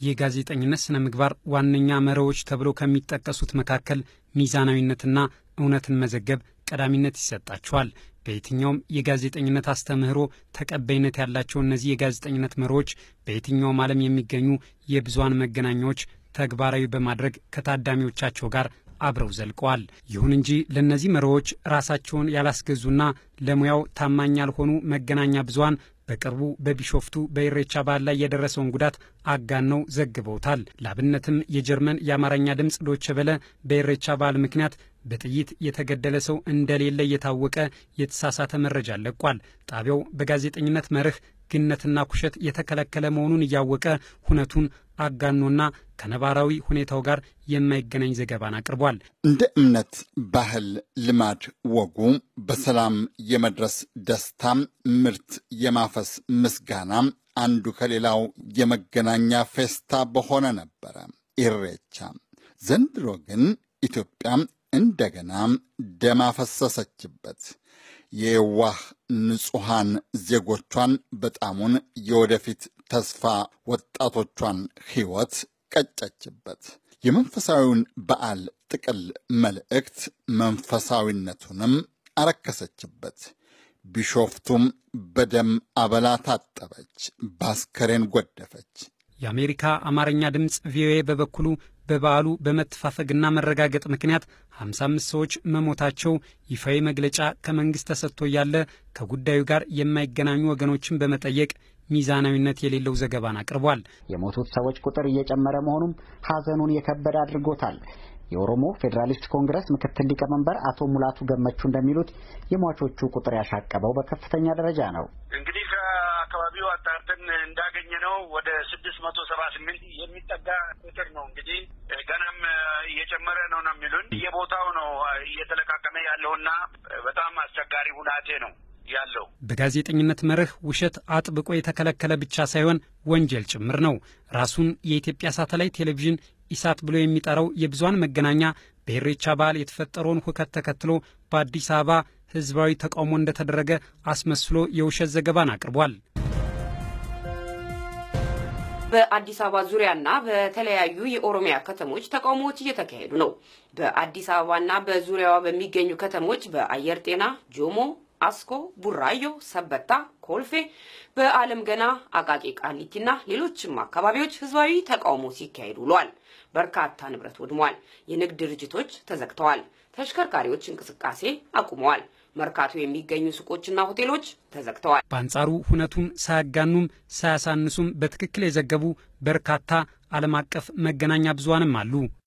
የጋዜጠኝነት ስነ ምግባር ዋነኛ መርሆዎች ተብለው ከሚጠቀሱት መካከል ሚዛናዊነትና እውነትን መዘገብ ቀዳሚነት ይሰጣቸዋል። በየትኛውም የጋዜጠኝነት አስተምህሮ ተቀባይነት ያላቸው እነዚህ የጋዜጠኝነት መርሆዎች በየትኛውም ዓለም የሚገኙ የብዙሃን መገናኛዎች ተግባራዊ በማድረግ ከታዳሚዎቻቸው ጋር አብረው ዘልቀዋል። ይሁን እንጂ ለእነዚህ መርሆዎች ራሳቸውን ያላስገዙና ለሙያው ታማኝ ያልሆኑ መገናኛ ብዙሃን በቅርቡ በቢሾፍቱ በኢሬቻ በዓል ላይ የደረሰውን ጉዳት አጋነው ዘግበውታል። ላብነትም የጀርመን የአማርኛ ድምፅ ዶቼ ቬለ በኢሬቻ በዓል ምክንያት በጥይት የተገደለ ሰው እንደሌለ እየታወቀ የተሳሳተ መረጃ ለቋል። ጣቢያው በጋዜጠኝነት መርህ ግነትና ኩሸት የተከለከለ መሆኑን እያወቀ ሁነቱን አጋኖና ከነባራዊ ሁኔታው ጋር የማይገናኝ ዘገባን አቅርቧል። እንደ እምነት፣ ባህል፣ ልማድ፣ ወጉ በሰላም የመድረስ ደስታም፣ ምርት የማፈስ ምስጋና አንዱ ከሌላው የመገናኛ ፌስታ በሆነ ነበረ ኢሬቻ። ዘንድሮ ግን ኢትዮጵያ እንደገና ደም አፈሰሰችበት። የዋህ ንጹሐን ዜጎቿን በጣሙን የወደፊት ተስፋ ወጣቶቿን ሕይወት ቀጨችበት። የመንፈሳዊውን በዓል ጥቅል መልእክት መንፈሳዊነቱንም አረከሰችበት። ቢሾፍቱም በደም አበላ ታጠበች፣ በአስከሬን ጎደፈች። የአሜሪካ አማርኛ ድምፅ ቪኦኤ በበኩሉ በበዓሉ በመተፋፈግና መረጋገጥ ምክንያት 55 ሰዎች መሞታቸው ይፋዊ መግለጫ ከመንግሥት ተሰጥቶ እያለ ከጉዳዩ ጋር የማይገናኙ ወገኖችን በመጠየቅ ሚዛናዊነት የሌለው ዘገባን አቅርቧል። የሞቱት ሰዎች ቁጥር እየጨመረ መሆኑም ሐዘኑን የከበደ አድርጎታል። የኦሮሞ ፌዴራሊስት ኮንግረስ ምክትል ሊቀመንበር አቶ ሙላቱ ገመቹ እንደሚሉት የሟቾቹ ቁጥር ያሻቀበው በከፍተኛ ደረጃ ነው። እንግዲህ ከአካባቢው አጣርተን እንዳገኘ ነው ወደ ስድስት መቶ ሰባ ስምንት የሚጠጋ ቁጥር ነው። እንግዲህ ገናም እየጨመረ ነው ነው የሚሉን የቦታው ነው እየተለቃቀመ ያለውና በጣም አስቸጋሪ ሁናቴ ነው ያለው። በጋዜጠኝነት መርህ ውሸት አጥብቆ የተከለከለ ብቻ ሳይሆን ወንጀል ጭምር ነው። ራሱን የኢትዮጵያ ሳተላይት ቴሌቪዥን ኢሳት ብሎ የሚጠራው የብዙሃን መገናኛ በኢሬቻ በዓል የተፈጠረውን ሁከት ተከትሎ በአዲስ አበባ ሕዝባዊ ተቃውሞ እንደተደረገ አስመስሎ የውሸት ዘገባን አቅርቧል። በአዲስ አበባ ዙሪያና በተለያዩ የኦሮሚያ ከተሞች ተቃውሞዎች እየተካሄዱ ነው። በአዲስ አበባና በዙሪያዋ በሚገኙ ከተሞች በአየር ጤና፣ ጆሞ አስኮ፣ ቡራዮ፣ ሰበታ፣ ኮልፌ፣ በአለም ገና፣ አቃቂ ቃሊቲና ሌሎችም አካባቢዎች ህዝባዊ ተቃውሞ ሲካሄድ ውሏል። በርካታ ንብረት ወድሟል። የንግድ ድርጅቶች ተዘግተዋል። ተሽከርካሪዎች እንቅስቃሴ አቁመዋል። መርካቶ የሚገኙ ሱቆችና ሆቴሎች ተዘግተዋል። በአንጻሩ ሁነቱን ሳያጋኑም ሳያሳንሱም በትክክል የዘገቡ በርካታ ዓለም አቀፍ መገናኛ ብዙሃንም አሉ።